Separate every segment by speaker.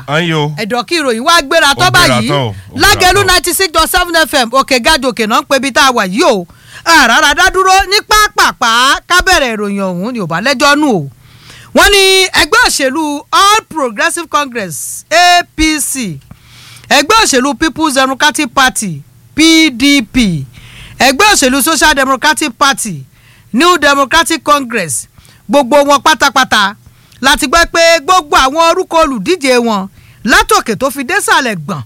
Speaker 1: ayo
Speaker 2: ẹ̀dọ̀ kí ìròyìn wá gbéra tó
Speaker 1: Ó gbéra
Speaker 2: báyìí
Speaker 1: tán o, ó gbéra
Speaker 2: lágẹ̀lú
Speaker 1: tán.
Speaker 2: ninety six dot seven fm òkè gàdòkè náà ń pe ibi tá a wà yìí o àràrà dádúró ní pápápá kábẹ̀rẹ̀ ìròyìn ọ̀hún ni ò bá lẹ́jọ́ nù o wọ́n ní ẹgbẹ́ òṣèlú all progressives congress apc ẹgbẹ́ òṣèlú people's democratic party pdp ẹgbẹ́ òṣèlú social democratic party new democratic congress gbogbo wọn pátápátá láti gbọ́ pé gbogbo àwọn orúkọ olùdíje wọn látòkè tó fi désàlẹ̀ gbọ̀n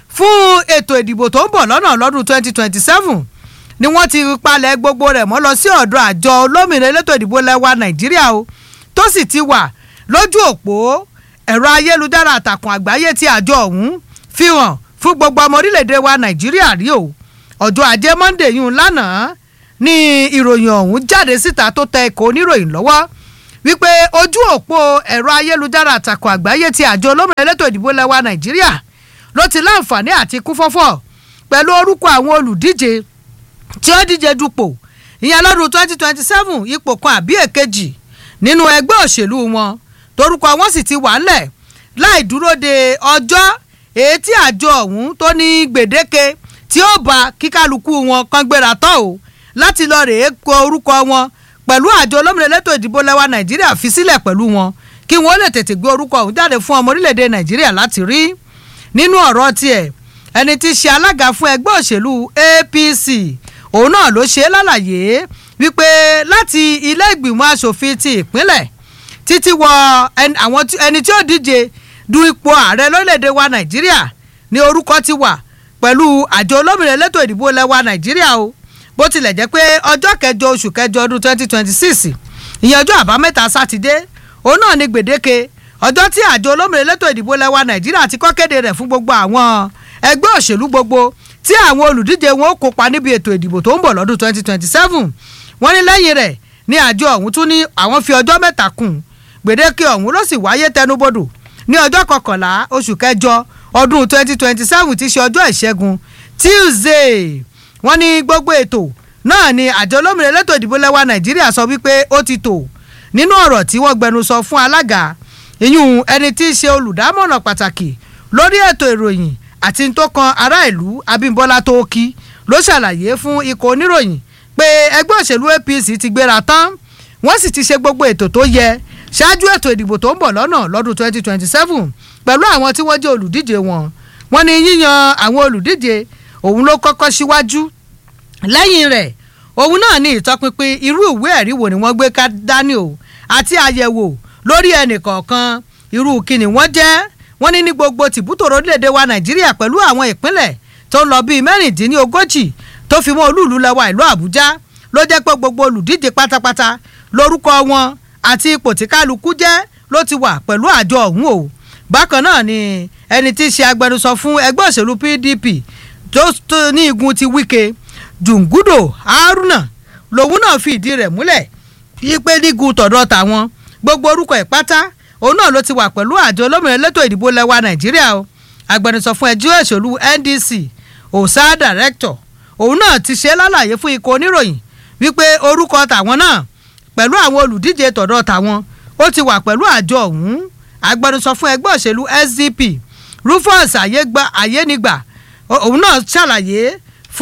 Speaker 2: fún ètò ìdìbò tó ń bọ̀ lọ́nà lọ́dún 2027 ni wọ́n ti palẹ̀ gbogbo rẹ̀ mọ́ lọ sí ọ̀dọ̀ àjọ olómìnira elétò ìdìbò lẹ́wà nàìjíríà o tó sì ti wà lójú òpó ẹ̀rọ ayélujára àtàkùn àgbáyé tí àjọ ọ̀hún fi hàn fún gbogbo ọmọ orílẹ̀-èdè wa nàìjíríà rí o ọjọ́ ajé monday yìí lánàá ní ìròyìn ọ̀hún jáde síta tó tẹ ẹ̀kọ́ oníròyìn lọ́wọ́ wípé ojú òpó ẹ̀rọ ayélujára àtàkùn àgbáyé tí àjọ olómìnira elétò ìdìbò lẹ́wà nàìjíríà ló ti láǹfààní àti kún fọ́fọ́ pẹ̀lú orúkọ àwọn olùdíje tí ó díje dupò ìyẹn lọ́dún twenty twenty seven ipò kan àbí èkejì nínú ẹgbẹ́ òṣèlú wọn torúkọ wọn sì ti wà ńlẹ̀ láì dúró de ọjọ́ èyí tí àjọ ọ̀hún tó ní gbèdéke tí ó bá kíkálukú wọn kan gbéra tán o láti lọ rèé kọ orúkọ wọn pẹ̀lú àjọ olómìnira elétò ìdìbò lẹ́wà nàìjíríà fi sílẹ̀ pẹ̀lú wọn kí wọ́n lè tètè gbé orúkọ ọ̀hún jáde fún ọmọ orílẹ̀-èdè nàìjíríà láti rí nínú ọ̀rọ̀ tiẹ̀ ẹni tí í ṣe alága fún ẹgbẹ́ òṣèlú apc òun náà ló ṣe é lálàyé wípé láti ilé ìgbìmọ̀ asòfin ti ìpínlẹ̀ títí wọ ẹni àwọn tí- ẹni tí ó díje du ipò ààrẹ lórílẹ̀‐èdè wa nàìjíríà ní orúkọ ti wà pẹ̀lú àjọ olómìnira elétò ìdìbò lẹ́wà nàìjíríà o bó tilẹ̀ jẹ́ pé ọjọ́ kẹjọ oṣù kẹjọ ọdún twenty twenty six ìyẹn ọjọ́ àbámẹ́ta sátidé òun náà ní gbèdéke ọjọ́ tí àjọ olómìnira elétò ìdìbò lẹ́wà nàìjíríà ti kọ́ kéde rẹ̀ fún gbogbo àwọn ẹgbẹ́ òṣèlú gbogbo tí àwọn olùdíje wọn ó kópa níbi ètò ìdìbò tó ń bọ̀ lọ́dún twenty twenty seven wọ́n ní lẹ́yìn rẹ̀ ní àjọ ọ̀hún tún ní àwọn fi ọjọ́ mẹ́ta kùn gbèdéke ọ̀hún ló sì wáyé tẹnubodò ní ọjọ́ kọkànlá oṣù kẹjọ ọdún twenty twenty seven ti ṣe ọjọ́ ìṣẹ́gun tuesday wọ́n ní gbogbo ètò náà ni àjọ olómìnira elétò ìdìbò lẹ́wà nàìjíríà sọ wípé ó ti tò nínú ọ̀rọ̀ tí wọ́n gbẹnu sọ fún alága ìyún ẹni tí í ṣe olùdámọ̀ràn pàtàkì lórí ètò ìròyìn àti tó kan ará ìlú abímbọ́lá tóókì ló ṣàlàyé fún ikọ̀ oníròyìn pé ẹgbẹ́ òṣèlú apc ti gbéra tán wọ́n sì ti ṣe gbogbo ètò tó yẹ ṣáájú ètò ìdìbò tó ń bọ̀ lọ́nà lọ́dún 2027 pẹ̀lú àwọn tí wọ́n jẹ́ olùdíje wọn wọ́n ní yíyan àwọn olùdíje òun ló kọ́kọ́ síwájú lẹ́yìn rẹ̀ òun náà ní ìtọpinpin irú ìwé ẹ̀rí wo ni wọ́n gbé ká dání o àti àyẹ̀wò lórí ẹnì kọ̀ọ̀kan irú kíni wọ́n jẹ́ wọ́n ní ní gbogbo tìbútòrò orílẹ̀-èdè wa nàìjíríà pẹ̀lú àwọn ìpínlẹ̀ tó ń lọ bíi mẹ́rìndínlógójì tó fi mọ́ olúùlú lẹ́wà ìlú àbújá ló jẹ́ pé gbogbo olùdíje pátápátá lórúkọ wọn àti ipò tí kálukú jẹ́ ló ti wà pẹ̀lú àjọ ọ̀hún o bákan náà ni ẹni tí í ṣe agbẹnusọ fún ẹgbẹ́ òṣèlú pdp tó tó ní igun ti wike jùngúdò haruna lòun náà fi ìdí rẹ̀ múlẹ̀ yípe nígun tọ̀dọ̀ tàwọn gbogbo orúkọ ẹ̀ pátá òun náà ló ti wà pẹ̀lú àjọ olómìnira elétò ìdìbò lẹ́wà nàìjíríà o agbẹnusọ fún ẹjọ́ òṣèlú ndc ọ̀sá director òun náà ti ṣe lálàyé fún ikọ̀ oníròyìn wípé orúkọ tàwọn náà pẹ̀lú àwọn olùdíje tọ̀dọ̀ tàwọn ó ti wà pẹ̀lú àjọ ọ̀hún agbẹnusọ fún ẹgbẹ́ òṣèlú sdp rufus ayégbà ayénigbà ó- òun náà ṣàlàyé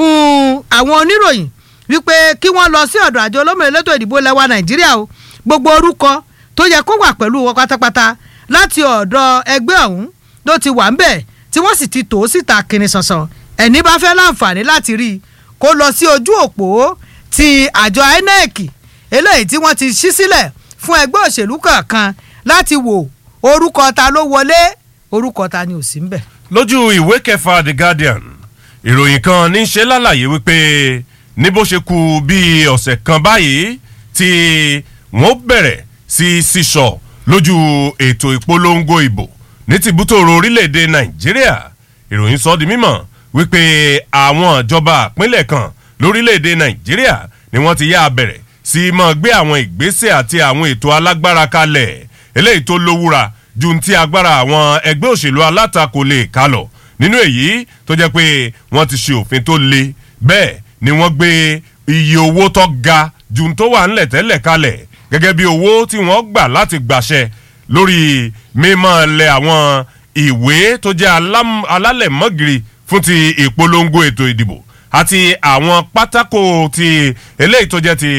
Speaker 2: fún àwọn oníròyìn wípé kí wọ́n lọ sí ọ̀dọ̀ àjọ olómìnira elétò ìdìbò lẹ́wà nàìjíríà o gbogbo orúkọ tó yẹ kó wà pẹ̀lú wọn pátápátá láti ọ̀dọ̀ ẹgbẹ́ ọ̀hún ló ti wà ń bẹ̀ tí wọ́n sì ti tò ó síta kìnìún sànsàn ẹni bá fẹ́ láǹfààní láti rí i kó lọ sí ojú òpó ti àjọ inec eléyìí tí wọ́n ti ṣí sílẹ̀ fún ẹgbẹ́ òṣèlú kọ̀ọ̀kan láti wò orúkọ ta ló wọlé orúkọ ta ni ò sí ń bẹ̀.
Speaker 1: lójú ìwé kẹfà the guardian ìròyìn kan ní í ṣe lálàyé wípé ní bó ṣe kù bíi ọ̀sẹ̀ kan báyìí tí wọ́n bẹ̀rẹ̀ sí sísọ lójú ètò ìpolongo ìbò ní tìbútòrò orílẹ̀-èdè nàìjíríà ìròyìn sọ di mímọ̀ wípé àwọn ìjọba àpínlẹ̀ kan lórílẹ̀-èdè nàìjíríà ni wọ́n ti yá a bẹ̀rẹ̀ sí máa gbé àwọn ìgbésẹ̀ àti àwọn ètò alágbára kalẹ̀ eléyìí tó lówúra ju ti agbára àwọn ẹgbẹ́ òṣèlú alátakò lè ká lọ nínú èyí tó jẹ́ pé wọ́n ti ṣe òfin tó le bẹ́ẹ̀ ni wọ́n gbé iye owó tó ga ju tó wà ńlẹ̀ tẹ́lẹ̀ kalẹ̀ gẹ́gẹ́ bí owó tí wọ́n gbà láti gbàṣẹ lórí mímọ́ lẹ àwọn ìwé tó jẹ́ alám- alálẹ̀mọ́gìrì fún ti ìpolongo ètò ìdìbò àti àwọn pátákó ti eléyìí tó jẹ́ ti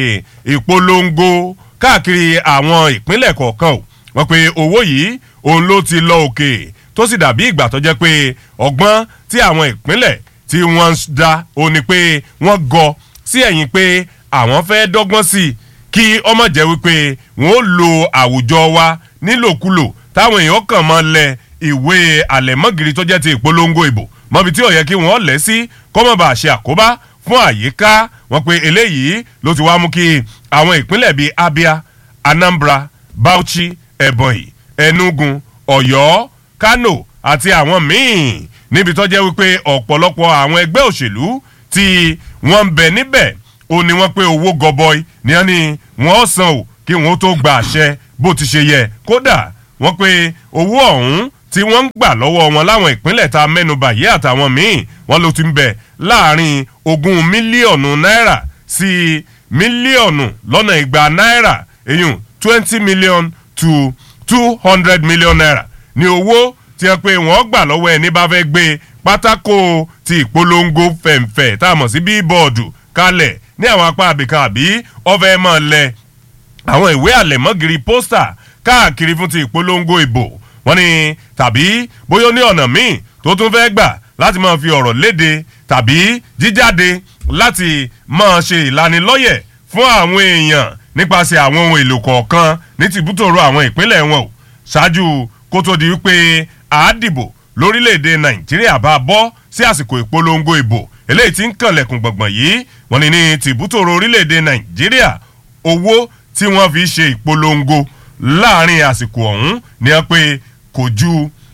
Speaker 1: ìpolongo káàkiri àwọn ìpínlẹ̀ kọ̀ọ̀kan o wọ́n pe owó yìí òun ló ti lọ òkè tó sì dàbí ìgbà tó jẹ́ pé ọgbọ́n tí àwọn ìpínlẹ̀ tí wọ́n ń dá òun ni pé wọ́n gọ sí ẹ̀yìn pé àwọn fẹ́ dọ́gbọ́n sí i kí ọmọ jẹ́ wípé wọ́n ó lo àwùjọ wa nílòkulò táwọn èèyàn kàn mọ́ lẹ ìwé àlẹ̀mọ́gìrì tó jẹ́ ti ìpolongo ìbò mọ́bi tí ò yẹ kí wọ́n lẹ̀ sí kọ́mọ̀bà ṣe àkóbá fún àyíká wọn pé eléyìí ló ti wá mú kí àwọn ìpínlẹ̀ bíi abia anambra bauchi ebonyi enugu ọ̀yọ́ kano àti àwọn míì níbi tó jẹ́ wípé ọ̀pọ̀lọpọ̀ àwọn ẹgbẹ́ òṣèlú tí wọ́n ń bẹ níbẹ̀ ó ní wọ́n pé owó gọbọi ní wọ́n ní wọ́n san o kí wọ́n tó gba àṣẹ bó ti ṣe yẹ kódà wọ́n pé owó ọ̀hún tí wọ́n ń gbà lọ́wọ́ wọn láwọn ìpínlẹ̀ tá a mẹ́nuba yìí àtàwọn míì wọ́n ló ti ń bẹ láàrin ogún mílíọ̀nù náírà sí mílíọ̀nù lọ́nà igba náírà eyín twenty million to two hundred million naira ní owó tí wọ́n pé wọ́n gbà lọ́wọ́ ẹni bá fẹ́ gbé pátákó ti ìpolongo fẹ̀ǹfẹ̀ tá a mọ̀ sí bíbọ̀dù kalẹ̀ ní àwọn apá àbíkan àbí ọ̀fẹ́ mọ̀ lẹ àwọn ìwé àlẹ̀mọ́gìrì pósítà káàkiri fún ti ìpolongo ìbò wọ́n ní tàbí bóyá ó ní ọ̀nà míì tó tún fẹ́ gbà láti máa fi ọ̀rọ̀ léde tàbí jíjáde láti máa ṣe ìlanilọ́yẹ̀ fún àwọn èèyàn nípasẹ̀ àwọn ohun èlò kọ̀ọ̀kan ní tìbútòrò àwọn ìpínlẹ̀ wọn o ṣáájú kó tó di wípé àádìbò lórílẹ̀‐èdè nàìjíríà bá bọ́ sí àsìkò ìpolongo ìbò eléyìí tí ń kànlẹ̀kùn gbọ̀ngbọ̀n yìí wọ́n ní ní tìbútòrò orílẹ̀‐èdè nàìjíríà owó tí wọ́n fi ṣe ìpolongo láàrin àsìkò ọ̀hún ni wọ́n pé kò ju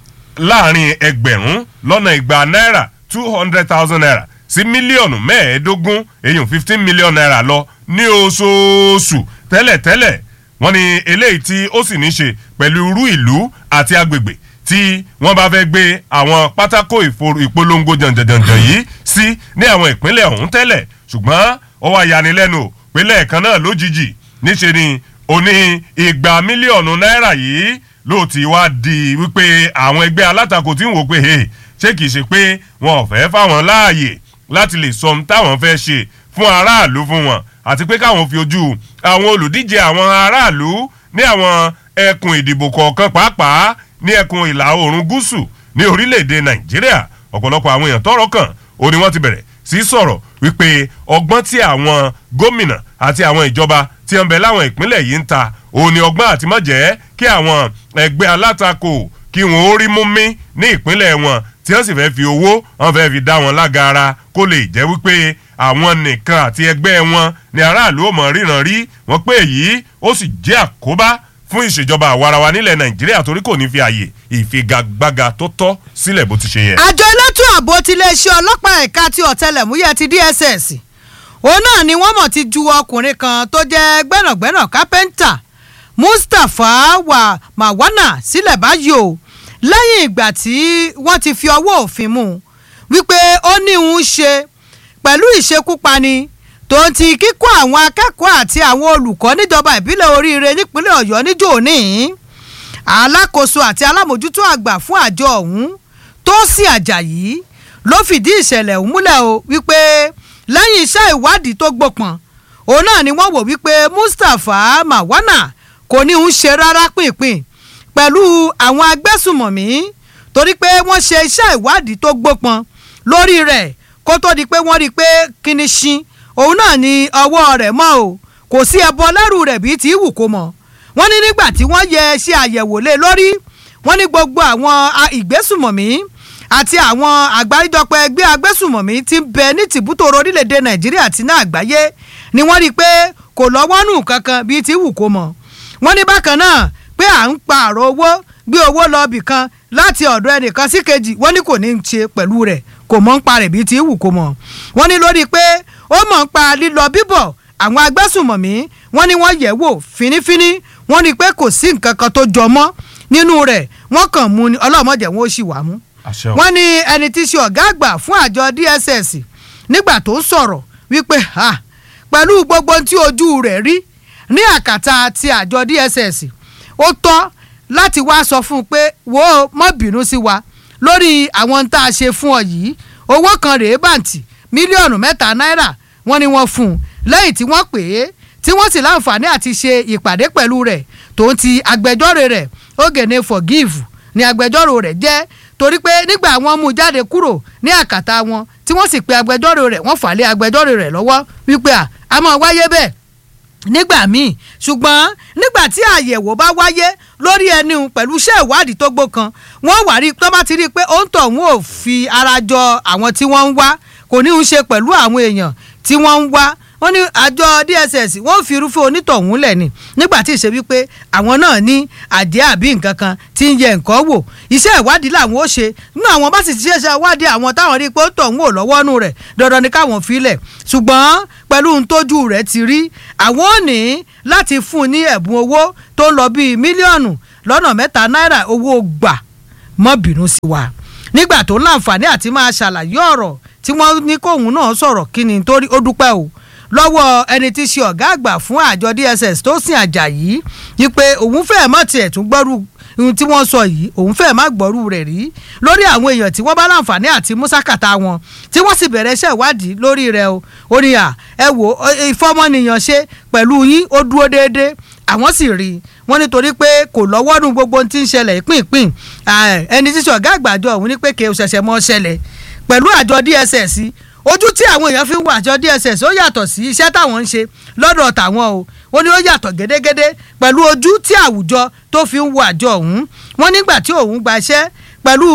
Speaker 1: láàrin ẹgbẹ̀rún lọ́nà igba náírà two hundred thousand naira sí mílíọ̀nù mẹ́ẹ̀ẹ́dógún èyàn fifteen million naira lọ ní oṣooṣù tẹ́lẹ̀tẹ́lẹ̀ wọ́n ní eléyìí tí ó sì ní ṣe pẹ̀lú irú ìlú àti agbègbè tí wọ́n bá fẹ́ gbé àwọn pátákó ìfo- ìpolongo jàǹjàǹjàǹ yìí sí ní àwọn ìpínlẹ̀ ọ̀hún tẹ́lẹ̀ ṣùgbọ́n ó wá yanilẹ́nu o pé lẹ́ẹ̀kan náà lójijì níṣe ni oní igba mílíọ̀nù náírà yìí ló ti wá di wípé àwọn ẹgbẹ́ alátakò tí ń wò pé hey, ṣé kìí ṣe pé wọn ò fẹ́ fáwọn láàyè láti lè sọ ohun táwọn fẹ́ ṣe fún aráàlú fún wọn àti pé káwọn fi ojú àwọn olùdíje àwọn aráàlú ní àwọn ẹkùn ìdìbò kọ̀ọ̀kan pàápàá ní ẹkùn ìlà oòrùn gúúsù ní orílẹ̀-èdè nàìjíríà ọ̀pọ̀lọpọ̀ àwọn èèyàn tọrọ kàn ó ní wọ́n ti bẹ̀rẹ̀ sí sọ̀rọ̀ wípé ọgbọ́n tí àwọn gómìnà àti àwọn ìjọba tí ń bẹ láwọn ìpínlẹ̀ yìí ń ta òun ni ọgbọ́n àti mọ̀jẹ́ kí àwọn ẹgbẹ́ alátakò kí wọ́n ó rí mú mí ní ìpínlẹ̀ wọn tí wọ́n sì fẹ́ fi owó wọn fẹ́ fi dá wọn lágara kó lè jẹ́ wípé àwọn nìkan àti ẹgbẹ́ wọn ni aráàlú ò mọ̀ ríran rí wọn pé èyí ó sì jẹ́ àkóbá fún ìṣèjọba àwarawa nílẹ̀ nàìjíríà torí kò ní fi àyè ìfigagbága tó tọ́ sílẹ̀ bó ti ṣe yẹ.
Speaker 2: àjọ elétò ààbò tiléeṣẹ́ ọlọ́pàá ẹ̀ka ti ọ̀tẹlẹ̀múyẹ́ ti dss òun náà ni wọ́n mọ̀ ti ju ọkùnrin kan tó jẹ́ gbẹ́nàgbẹ́nà kápẹ́ńtà mustapha wa mawana sílẹ̀ báyìí o lẹ́yìn ìgbà tí wọ́n ti fi ọwọ́ òfin mú un wípé ó ní òun ṣe pẹ̀lú ìṣekúpani tó ń ti kíkọ́ àwọn akẹ́kọ̀ọ́ àti àwọn olùkọ́ níjọba ìbílẹ̀ oríire nípínlẹ̀ ọ̀yọ́ níjó òní alákòóso àti alámòjútó àgbà fún àjọ ọ̀hún tósìn ajayi ló fìdí ìṣẹ̀lẹ̀ ọ̀hún múlẹ̀ o wípé lẹ́yìn iṣẹ́ ìwádìí tó gbópọn òun náà ni wọ́n wò wípé mustapha mawana kò ní ń ṣe rárá pínpín pẹ̀lú àwọn agbésùmọ̀mí torí pé wọ́n ṣe iṣẹ́ ìwádìí tó gbópọn lórí rẹ̀ kó tó di pé wọ́n rí i pé kíni ṣin òun náà ni ọwọ́ rẹ̀ mọ́ o kò sí ẹbọ lẹ́rù rẹ̀ bíi ti wù kó mọ̀ wọ́n ní nígbà tí wọ́n yẹ ṣe àyẹ̀wò lé lórí wọ́n ní gbogbo àwọn a- ìgbésùmọ̀mí àti àwọn àgbáríjọpọ̀ ẹgbẹ́ agbésùmọ̀mí ti ń bẹ ní tìbútòrò orílẹ̀-èdè nàìjíríà àti náà àgbáyé ni wọ́n rí i pé kò lọ́wọ́ nù kankan bíi ti wù kó mọ̀ wọ́n ní bákan náà pé à ń pa àrò owó gbé owó lọ bì kan láti ọ̀dọ̀ ẹnìkan sí kejì wọ́n ní kò ní í ṣe pẹ̀lú rẹ̀ kò mọ̀ ń pa rẹ̀ bíi ti wù kó mọ̀ wọ́n ní lórí pé ó mọ̀ ń pa lílọ bíbọ̀ àwọn agbésùmọ̀mí wọ́n ní wọ́n yẹ̀ wò fínífíní wọ́n ní pé kò sí nǹkan kan tó jọ mọ́ nínú rẹ̀ wọ́n kàn mú ni ọlọ́mọdé wọn ó sì wà mú
Speaker 1: àṣẹ o.
Speaker 2: wọ́n ní ẹni tí í ṣe ọ̀gá àgbà fún àjọ dss nígbà tó ń sọ̀rọ̀ wípé ha pẹ̀lú gbogbo tí ojú rẹ̀ rí ní àkàtà ti àjọ dss ó tọ́ láti wá sọ fún un pé wo mọ́ bínú sí wa lórí àwọn tá a ṣe fún ọ yìí owó kan rèé bàǹtì mílíọ̀nù mẹ́ta náírà wọ́n ní wọ́n fún un lẹ́yìn tí wọ́n pè é tí wọ́n sì láǹfààní àti ṣe ìpàdé pẹ̀lú rẹ̀ tòun ti agbẹjọ́rò rẹ̀ Ogene forgive ni agbẹjọ́rò rẹ̀ jẹ́ torí pé nígbà wọ́n mú jáde kúrò ní àkàtà wọn tí wọ́n sì pe agbẹjọ́rò rẹ̀ wọ́n fà lé agbẹjọ́rò rẹ̀ lọ́wọ́ wípé à á máa wáyé bẹ́ẹ̀ nígbà míì ṣùgbọ́n nígbà tí àyẹ̀wò bá wáyé lórí ẹni pẹ̀lú iṣẹ́ ìwádìí tó gbó kan wọ́n wà rí tó bá ti rí i pé ó ń tọ̀ wọ́n ò fi ara jọ àwọn tí wọ́n ń wá kò ní í ṣe pẹ̀lú àwọn èèyàn tí wọ́n ń wá wọ́n ní àjọ DSS wọ́n fi irúfẹ́ onítọ̀hún lẹ̀ ni nígbà tí ìṣe wípé àwọn náà ní àdé àbí nǹkan kan tí ń yẹ nǹkan wò iṣẹ́ ìwádìí làwọn ó ṣe nínú àwọn bá sì ti ṣe iṣẹ́ ìwádìí àwọn táwọn rí i pé ó tọ̀hún ò lọ́wọ́ nù rẹ̀ dandan ni káwọn filẹ̀ ṣùgbọ́n pẹ̀lú ohun tójú rẹ̀ ti rí àwọn ò ní láti fún un ní ẹ̀bùn owó tó ń lọ bíi mílíọ̀nù lọ́nà mẹ́ta náírà owó gbà mọ́ bínú sí wa nígbà tó láǹfààní àti máa ṣàlàyé ọ̀rọ̀ tí wọ́n ní kóun náà sọ̀rọ̀ kí ni torí ó dúpẹ́ o lọ́wọ́ ẹni tí í ṣe ọ̀gá àgbà fún àjọ DSS tó sìn Àjàyí ni pé òun fẹ́ẹ̀ mọ̀ tiẹ̀ tún gbọ́rú ohun tí wọ́n sọ yìí òun fẹ́ẹ̀ má gbọ́rú rẹ̀ rí lórí àwọn èèyàn tí wọ́n bá láǹfààní àti mùsàkàtà wọn tí wọ́n sì bẹ̀rẹ̀ iṣẹ́ ìwádìí lórí rẹ̀ o ó ní à ẹ wò ìfọmọnìyàn ṣe pẹ̀lú yín ó dúró déédéé àwọn sì rí i wọ́n nítorí pé kò lọ́wọ́ nu gbogbo ohun tí ń ṣẹlẹ̀ ìpínpín ẹni tí í ṣe ọ̀gá àgbà àjọ òun ní pé kì í ṣẹ̀ṣẹ̀ mọ́ ṣẹlẹ̀ pẹ̀lú àjọ DSS ojú tí àwọn èèyàn fi ń wo àjọ DSS ó yàtọ̀ sí iṣẹ́ táwọn ń ṣe lọ́dọ̀ tàwọn o ó ní ó yàtọ̀ gédégédé pẹ̀lú ojú tí àwùjọ tó fi ń wo àjọ ọ̀hún wọ́n nígbà tí òun gba iṣẹ́ pẹ̀lú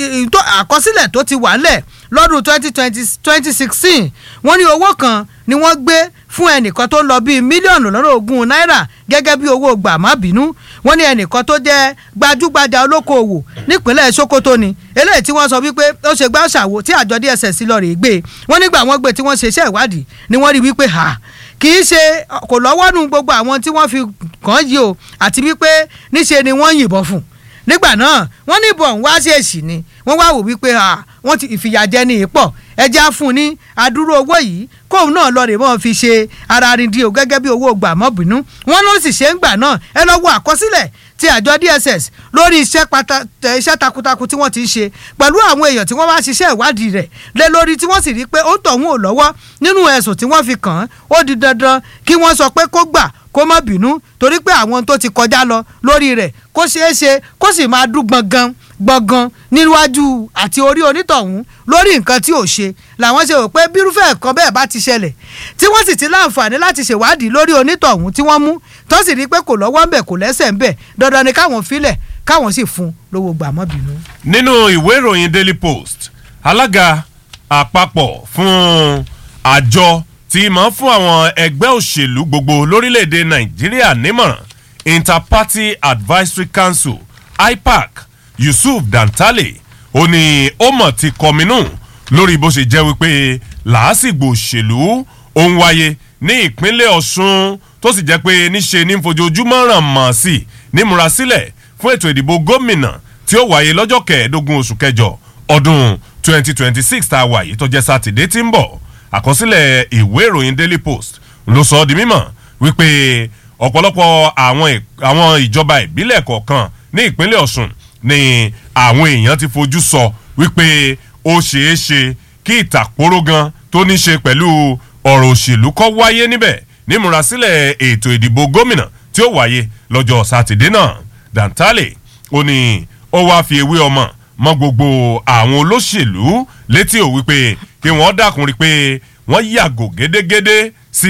Speaker 2: àkọsílẹ̀ tó ti wà ńlẹ̀ lọ́dún twenty twenty twenty sixteen wọ́n ní owó kan ni wọ́n gbé fún ẹnìkan tó lọ bíi mílíọ̀nù lọ́nà ogún náírà gẹ́gẹ́ bí owó gbà má bínú wọ́n ní ẹnìkan tó jẹ́ gbajúgbajà olókoòwò nípínlẹ̀ Sokoto ni eléyìí tí wọ́n sọ wípé ó ṣe gbá ṣàwò tí àjọ DSS lọ rèé gbé wọ́n nígbà wọ́n gbé tí wọ́n ṣe iṣẹ́ ìwádìí ni wọ́n rí wípé ha kì í ṣe kò lọ́wọ́ nu gbogbo àwọn tí wọ́n fi kàn yìí o àti wípé níṣe ni wọ́n yìnbọn fún nígbà náà wọ́n ní ìbọn wá sí èsì ni wọ́n wá wò wípé wọ́n ti ìfìyàjẹ ní ìpọ̀ ẹja fún ní adúrú owó yìí kóun náà lọ rè mọ́ fi ṣe ara rìn di o gẹ́gẹ́ bí owó gbà mọ́ bínú wọ́n ló sì ṣe ń gbà náà ẹ lọ wo àkọsílẹ̀ ti àjọ DSS lórí iṣẹ́ iṣẹ́ takuntakun tí wọ́n ti ń ṣe pẹ̀lú àwọn èèyàn tí wọ́n bá ṣiṣẹ́ ìwádìí rẹ̀ lé lórí tí wọ́n sì rí pé ó ń tọ̀hún ò lọ́wọ́ nínú ẹ̀sùn tí wọ́n fi kàn án ó di dandan kí wọ́n sọ pé kó gbà kó má bínú torí pé àwọn tó ti kọjá lọ lórí rẹ̀ kó ṣeé ṣe kó sì máa dún gbọ̀ngàn gbọ̀ngàn níwájú àti orí onítọ̀hún lórí nǹkan tí ò ṣe làwọn ṣe rò pé bírúfẹ́ ẹ̀kan bẹ́ẹ̀ bá ti ṣẹlẹ̀ tí wọ́n sì ti láǹfààní láti ṣèwádìí lórí onítọ̀hún tí wọ́n mú tó sì rí i pé kò lọ́wọ́ ń bẹ̀ kò lẹ́sẹ̀ ń bẹ̀ dandan ni káwọn filẹ̀ káwọn sì fún lówó gbàmọ́bìnú.
Speaker 1: nínú ìwé ìròyìn Daily Post alága àpapọ̀ fún àjọ tí máa ń fún àwọn ẹgbẹ́ òṣèlú gbogbo lórílẹ̀‐èdè Nàìjíríà nímọ̀ràn Interparty Advisory Council IPAC Yusuf Dantale ó ní ó mọ̀ ti kọminú lórí bó ṣe jẹ́ wípé làásìgbò òṣèlú ó ń wáyé ní ìpínlẹ̀ Ọ̀ṣun tó sì jẹ́ pé níṣe ní fojoojúmọ́ ràn mọ́ sí i nímúrasílẹ̀ fún ètò ìdìbò gómìnà tí ó wáyé lọ́jọ́ kẹẹ̀ẹ́dógún oṣù kẹjọ ọdún 2026 tá a wà yìí tó jẹ́ sátidé tí ń bọ̀ àkọsílẹ̀ ìwé ìròyìn Daily Post ló sọ ọ́ di mímọ̀ wípé ọ̀pọ̀lọpọ̀ àwọn ìjọba ìbílẹ̀ kọ̀ọ̀kan ní ìpínlẹ̀ Ọ̀ṣun ni àwọn èèyàn ti fojú sọ wípé ó ṣeé ṣe kí ìtàkóró gan tó ní ṣe pẹ̀lú ọ̀rọ̀ òṣèlú kó wáyé níbẹ̀ nímúrasílẹ̀ ètò ìdìbò gómìnà tí ó wáyé lọ́jọ́ sátidé náà Dantale ó ní ó wáá fi ewé ọmọ mọ gbogbo àwọn olóṣèlú létí ò wípé kí wọ́n dákun rí pé wọ́n yàgò gédégédé sí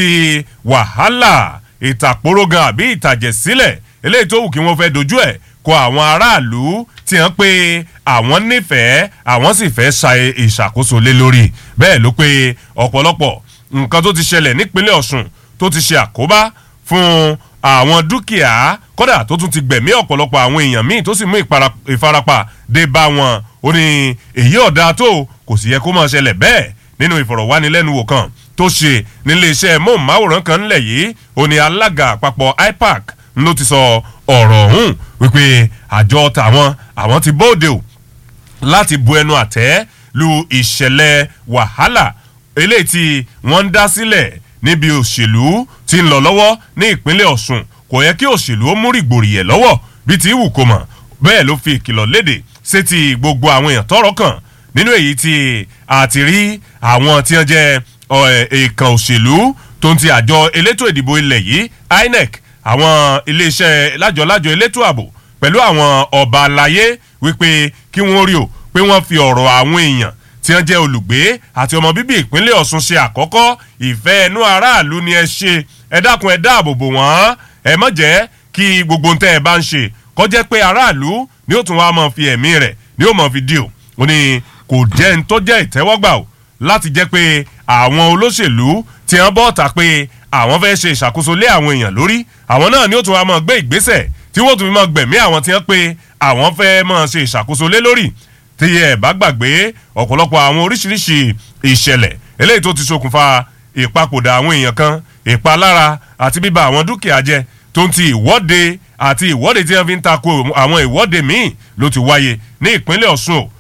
Speaker 1: wàhálà ìtàkórógan àbí ìtàjẹ̀sílẹ̀ eléyìí tó wù kí wọ́n fẹ́ dojú ẹ̀ kọ àwọn aráàlú tí wọ́n pé àwọn nífẹ̀ẹ́ àwọn sì fẹ́ ṣa ìṣàkóso lé lórí bẹ́ẹ̀ ló pé ọ̀pọ̀lọpọ̀ nǹkan tó ti ṣẹlẹ̀ nípínlẹ̀ Ọ̀ṣun tó ti ṣe àkóbá fún àwọn dúkìá kódà tó tún ti gbẹ̀mí ọ̀pọ̀lọpọ̀ àwọn èèyàn míì tó sì mú ìfarapa dé bá wọn ó ní èyí ọ̀dà tó kò sì yẹ kó máa ṣẹlẹ̀ bẹ́ẹ̀ nínú ìfọ̀rọ̀wánilẹ́nuwò kan tó ṣe nílé iṣẹ́ móhùnmáwòrán kan ńlẹ̀ yìí ó ní alága àpapọ̀ IPAC ló ti sọ ọ̀rọ̀ ọ̀hún wípé àjọ tàwọn àwọn ti bóde o láti bu ẹnu àtẹ́ lu ìṣẹ̀lẹ̀ wàhálà eléyìí tí wọ́n ń dá sílẹ̀ níbi òṣèlú tí ń lọ lọ́wọ́ ní ìpínlẹ̀ Ọ̀ṣun kò yẹ kí òṣèlú ó mú rìgbòrìyẹ̀ lọ́wọ́ bíi ti wù kó mọ̀ bẹ́ẹ̀ ló fi ìkìlọ̀ léde sétí gbogbo àwọn èèyàn tọ́rọ̀ kàn nínú èyí tí a ti rí àwọn tí wọ́n jẹ́ èèkàn òṣèlú tó ń ti àjọ elétò ìdìbò ilẹ̀ yìí inec àwọn iléeṣẹ́ lájọlájọ elétò ààbò pẹ̀lú àwọn ọba aláyé wípé kí wọ́n rí o pé wọ́n fi ọ̀rọ̀ àwọn èèyàn tí wọ́n jẹ́ olùgbé àti ọmọ bíbí ìpínlẹ̀ ọ̀ṣun ṣe àkọ́kọ́ ìfẹ́ ẹnu aráàlú ni ẹ ṣe ẹ dákun ẹ dáàbò bò wọ́n ẹ má jẹ́ kí gbogbo ntẹ́ ẹ bá ń ṣe kọjá pé aráàlú ni ó tún wá máa fi ẹ̀mí rẹ̀ ni ó máa fi dì o ó ní kò jẹ́ ń tó jẹ́ ìtẹ́wọ́gbà o láti jẹ́ pé àwọn olóṣèlú tí wọ́n bọ́ ta pé àwọn fẹ́ ṣe ìṣàkóso lé àwọn èèyàn lórí àwọn náà ni ó tún wá máa gbé ìgbésẹ̀ tí wọ́n tún fi máa gbẹ̀mí àwọn tí wọ́n pé àwọn fẹ́ máa ṣe ìṣàkóso lé lórí tí ẹ bá gbàgbé ọ̀pọ̀lọpọ̀ àwọn oríṣiríṣi ìṣẹ̀lẹ̀ eléyìí tó ti ṣokùnfà ìpapòdà àwọn èèyàn kan ìpalára àti bíba àwọn dúkìá jẹ tó ń ti ìwọ́de àti ìwọ́de tí wọ́n fi ń tako àwọn ìwọ́de míì ló ti wáyé ní ìpínlẹ̀ ọ̀ṣun o